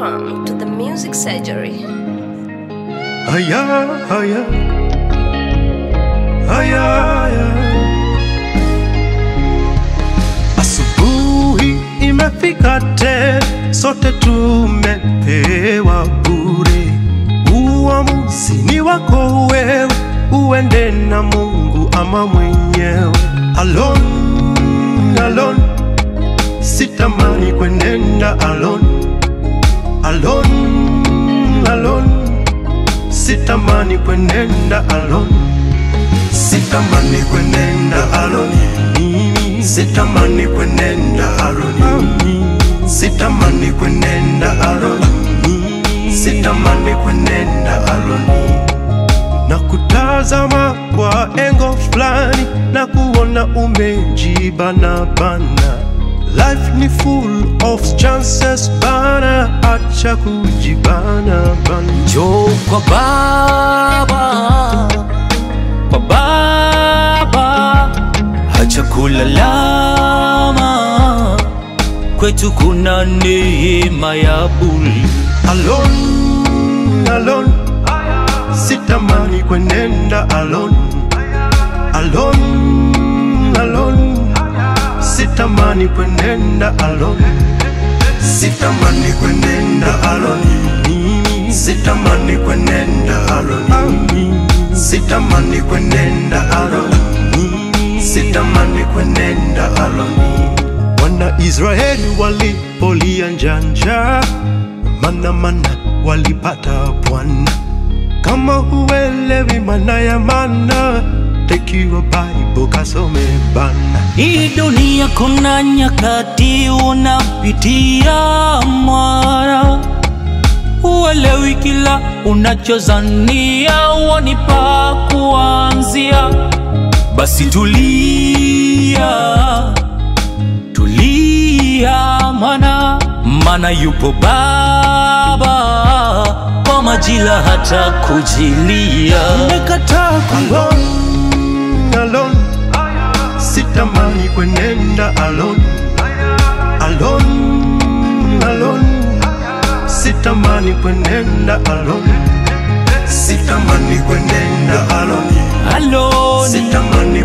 Welcome to the Music Surgery. Haya, haya, haya, haya. Asubuhi imefika te, sote tumepewa bure. Uamuzi ni wako wewe, uende na Mungu ama mwenyewe. Alone, alone, sitamani kwenenda alone, alone, alone sitamani kwenenda alone, sitamani kwenenda alone, mimi sitamani kwenenda alone, sitamani kwenenda alone, sitamani kwenenda alone na kutazama kwa engo fulani na kuona umejibana bana. Life ni full of chances bana, acha kujibana bana. Njoo kwa baba, kwa baba, hacha kulalama, kwetu kuna neema ya bure. Alone, alone, sitamani kwenenda alone, alone, alone, sitamani kwenenda alone, sitamani kwenenda alone, mimi sitamani kwenenda alone, sitamani kwenenda alone, mimi sitamani kwenenda alone. Wana Israeli walipolia njanja, mana mana walipata Bwana. Kama huelewi maana ya mana, take your Bible kasome bana. Hii dunia kuna nyakati unapitia mara, uelewi kila unachozania wanipa kuanzia. Basi tulia, tulia, mana mana yupo Baba kwa majira hata kujilia. Nimekataa alone, alone, sitamani kwenenda alone, alone, alone, sitamani kwenenda alone, sitamani kwenenda alone, Alone, sitamani